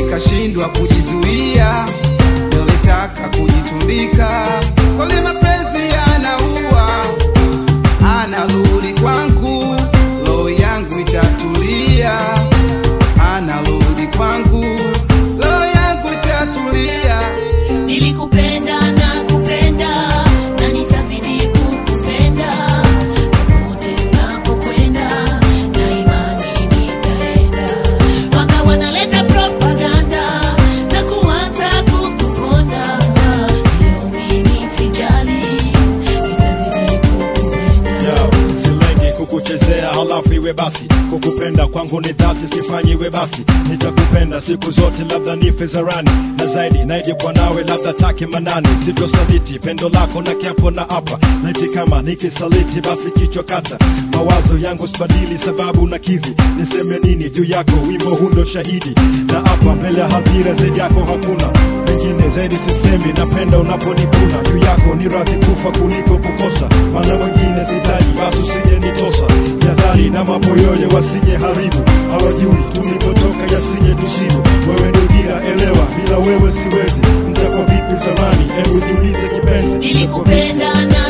nikashindwa kujizuia, nilitaka kujitundika. Kweli mapenzi yanaua, anarudi kwangu, roho yangu itatulia. Anarudi kwangu, roho yangu itatulia. Nilikupenda na kupenda na nitazidi kukupenda popote unapokwenda, na imani nitaenda. Waka wanaleta propaganda na kuanza kukuponda, hiyo mimi sijali, nitazidi kukupenda. Yo, silengi kukuchezea halafu iwe basi kukupenda kwangu ni dhati sifanyi iwe basi nitakupenda siku zote labda nife zarani na zaidi naijikwa nawe labda take manani sitosaliti pendo lako na kiapo na hapa naiti kama nikisaliti basi kichwa kata mawazo yangu sibadili sababu na kivi niseme nini juu yako wimbo hundo shahidi na hapa mbele ya hadhira zaidi yako hakuna pengine zaidi sisemi napenda unaponikuna juu yako ni radhi kufa kuliko kukosa maana wengine sitaji basi usije nitosa jadhari na maboyoye wasije haribu hawajui tulipotoka yasije tusibu wewe ndio dira elewa bila wewe siwezi mtakwa vipi zamani hebu jiulize kipenzi Nilikupenda na